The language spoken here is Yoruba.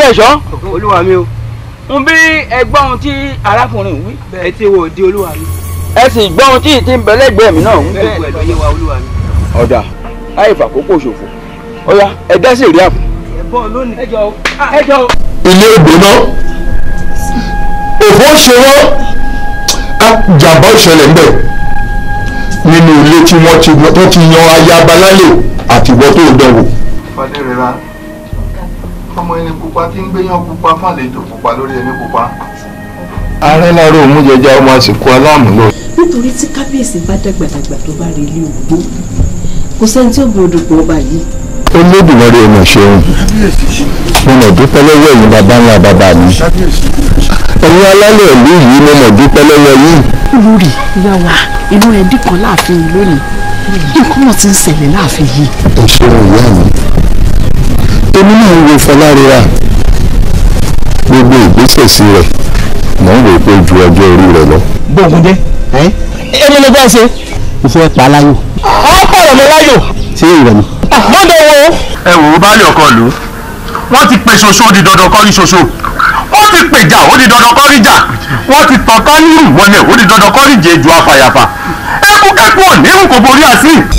ẹ̀ṣọ́ olúwa mi o ń bí ẹgbọ́n ohun tí arákùnrin wí ẹ ti wo di olúwa mi ẹ sì gbọ́ ohun tí ì ti ń bẹ lẹ́gbẹ̀ẹ́ mi náà wí. gbogbo ẹ̀ ló yé wa olúwa mi. ọ̀dà láì fàkókò ṣòfò ọ̀yá ẹ dá sí ìrí àfọ̀. ẹ bọ́ lónìí. ẹ jọ ẹ jọ. ilé ìgbóná òfò ṣe wọ́n jàmbá ìṣẹ̀lẹ̀ ń bẹ̀ nínú ilé tí wọ́n ti tó ti yan ayaba lálẹ́ àtìwọ́ tó dẹ̀wò. fadérera ọmọ ẹni pupa tí ń gbéyàn pupa fàlejò pupa lórí ẹni pupa. ààrẹ láàárọ̀ òun jẹjẹ ọmọ àsìkò aláàmúlò. nítorí tí kábíyèsí bá dàgbàdàgbà tó bá rí ilé ògbó kò sẹ́ni tí ó gbọdọ̀ pọ̀ ọba yìí olódùmarè ọmọ ṣeun mo mọ̀ dúpẹ́ lọ́wọ́ ẹ̀yin bàbá ńlá bàbá mi ẹ̀yin alálẹ̀ ìlú yìí mo mọ̀ dúpẹ́ lọ́wọ́ yín. olórí ìyá wa inú ẹ dín kan láàfin yìí lónìí nǹkan náà ti ń ṣẹlẹ̀ láàfin yìí. ẹ ṣeun ìyá mi èmi náà ń wo fọlárira gbogbo ìgbésẹ̀ sí rẹ̀ mò ń wò pé ju ọjọ́ orí rẹ̀ lọ. bóògùn jẹ èmi ló fẹ́ ṣe. mo fẹ́ pa aláyò ọ̀pọ̀ ọ̀rọ̀ mi láyò. ṣé ìrẹ̀ mi. mọ́tò wo. ẹ wò ó baálé ọkọ lù ú wọ́n ti pe ṣoṣo ó di dandan kọ́ rí ṣoṣo wọ́n ti pèjà ó di dandan kọ́ rí jà wọ́n ti tàn ká nírù wọlé ó di dandan kọ́ rí jẹ́ ju afàyàfà ẹkú kẹ́kọ̀ọ́ nírù kò borí àsìn.